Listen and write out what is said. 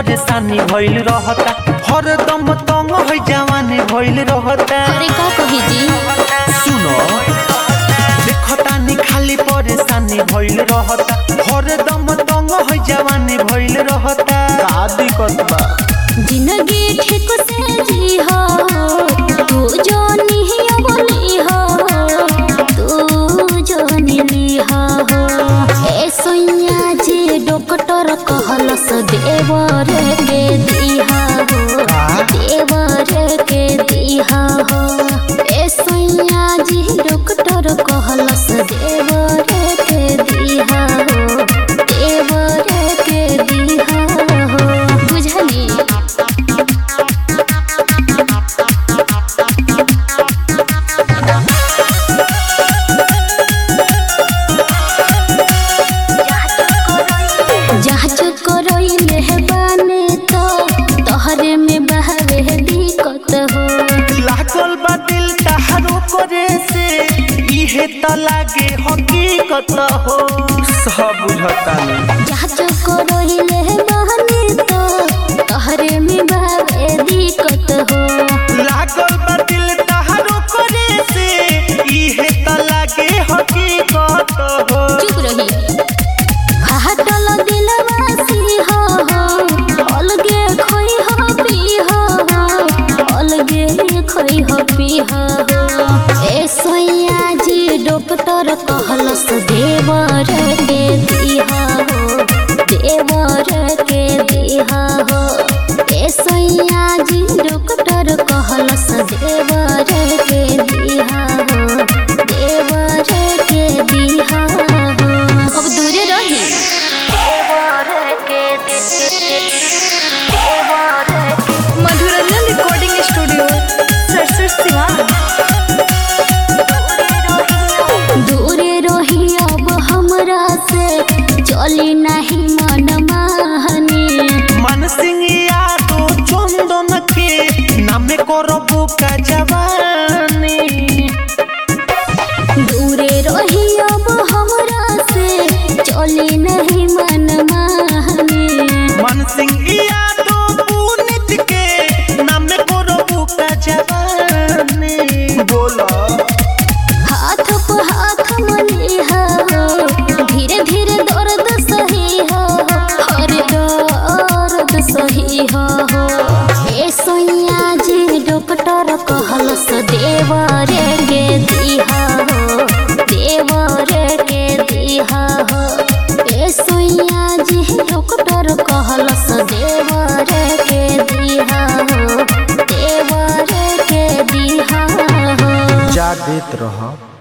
परेशानी भइल रहता हरदम तंग है जवानी भइल रहता अरे का कही जी सुनो देखतानी खाली परेशानी भइल रहता हरदम तंग है जवानी भइल रहता का दिक्कत बा जिंदगी ठीक से जी हो तू जो नहीं बोली हो तू जो नीली हो ए सोनिया जी डॉक्टर कहलस देवर के दिहा हो देवर के दिहा हो ए सोनिया जी डॉक्टर कहलस देवर के दिहा हो देवर के दिहा हो बुझली जांच करइले है बाने तो तोहरे में बहवे दिक्कत हो लागल बा दिल तहारो करे से इहे त लागे हकीकत हो सब बुझतानी जांच करइले है बाने तो तोहरे में बहवे दिक्कत हो लागल बा दिल तहारो करे से इहे त लागे हकीकत हो चुप रही हटल दिलवासी हो अलगे खोई हो पी हो अलगे खोई हो पी हो ए सोया जी डॉक्टर कहलस देवर के दिहा हो देवर के दिहा हो ए सोया जी डॉक्टर कहलस देवर के दिहा हो देवर के दिहा हो अब दूरे रही मधुरंजन रिकॉर्डिंग स्टूडियो सरसठ सिवान दूरे रही अब हमरा से चली नहीं मन माहनी मन सिंह यादो चंदन के नामे करबो का जवानी दूरे रही अब हमरा से चली नहीं मन माहनी मन सिंह यादो पुनित के नामे करबो का जवानी बोला हाथ पे हाथ मली हो धीरे धीरे दर्द सही हो हर दर्द सही हो ए सोनिया जी डॉक्टर कहलस देवर के दिहा हो देवर के दिहा हो ए सोनिया जी डॉक्टर कहलस देवर के दिहा हो देवर के दिहा हो जा देत रह